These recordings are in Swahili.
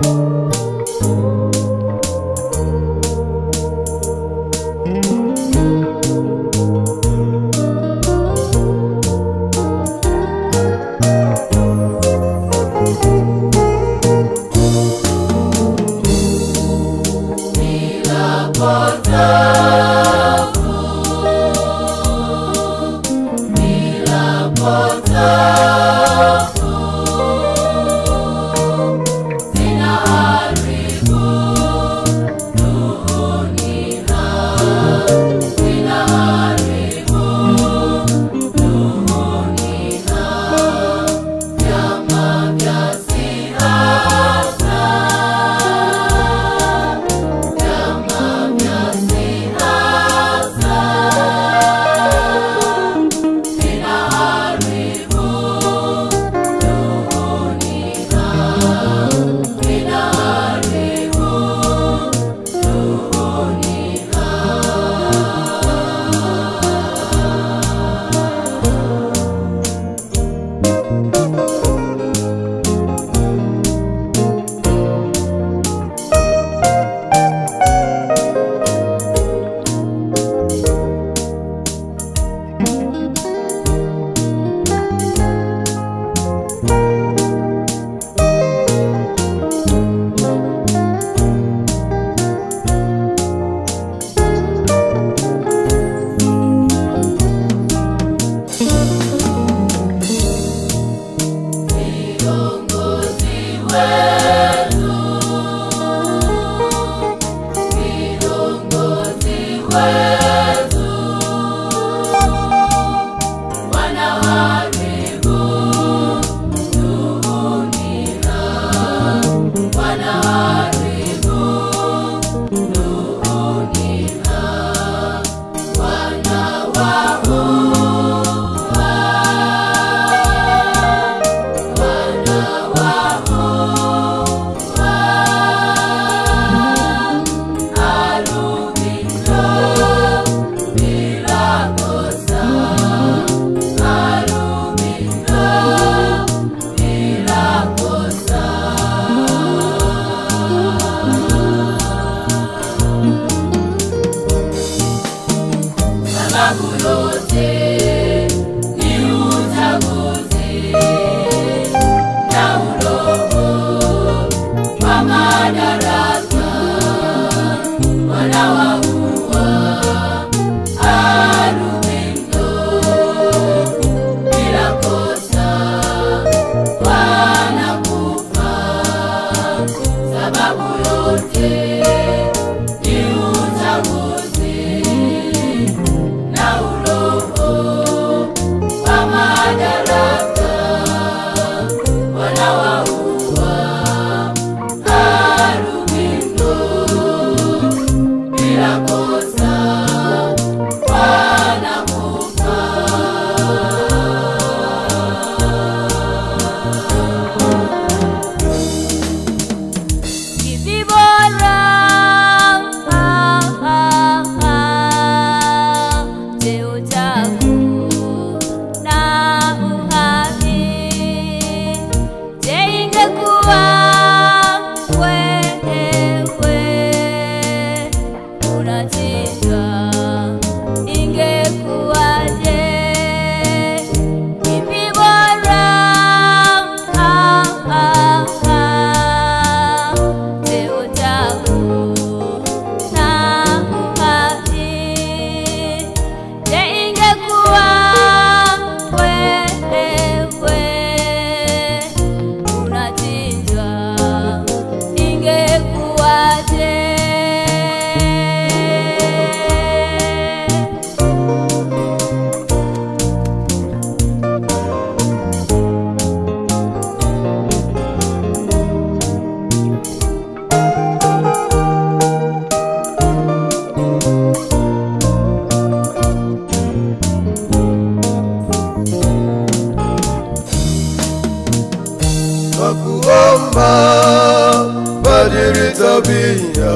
tabia,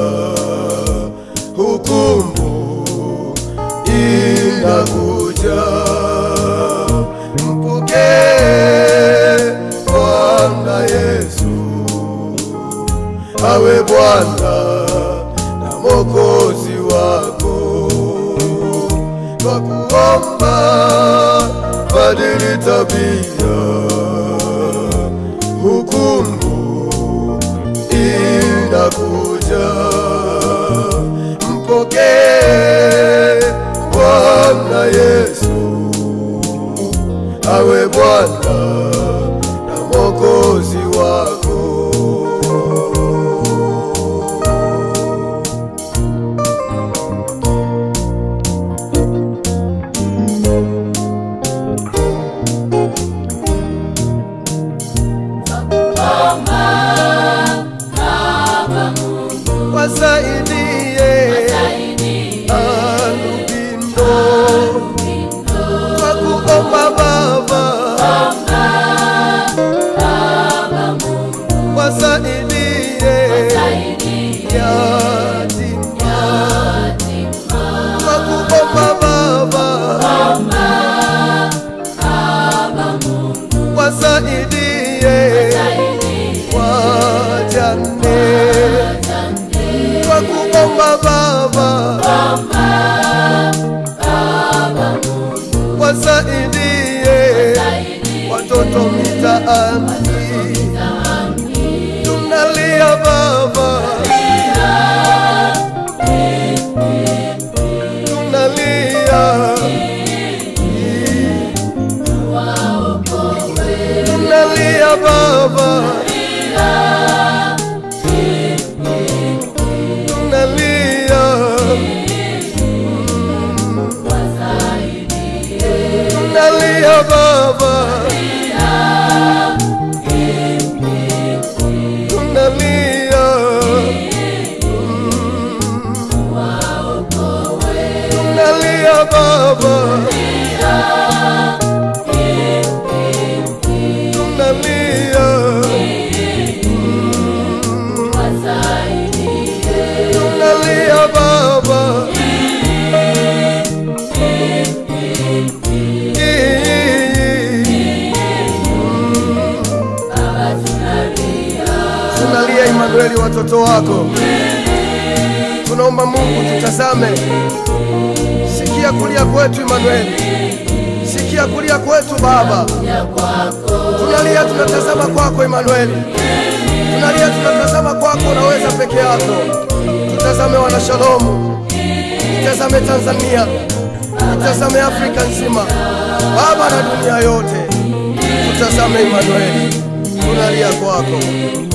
hukumu inakuja. Mpokee Bwana Yesu, Bwana na Mwokozi wako. Twakuomba badili tabia, hukumu inakuja. Mpokee Bwana Yesu awe Bwana na Mwokozi wako. Wasaidie alubindo kwa kuomba Baba, wasaidie yatima kwa kuomba Baba, wasaidie wajane kwa kuomba Baba, wasaidie watoto mitaani, tunalia Baba, tunalia tunalia Baba, tunalia tunalia Baba, tunalia tunalia Baba, tunalia tunalia Baba. Tunalia Imanueli, watoto wako, tunaomba Mungu tutazame. Sikia kulia kwetu Imanueli, sikia kulia kwetu Baba. Tunalia, tunatazama kwako Imanueli, tunalia, tunatazama kwako, unaweza peke yako. Tutazame wana Shalomu, tutazame Tanzania, tutazame Afrika nzima Baba na dunia yote, tutazame Imanueli, tunalia kwako.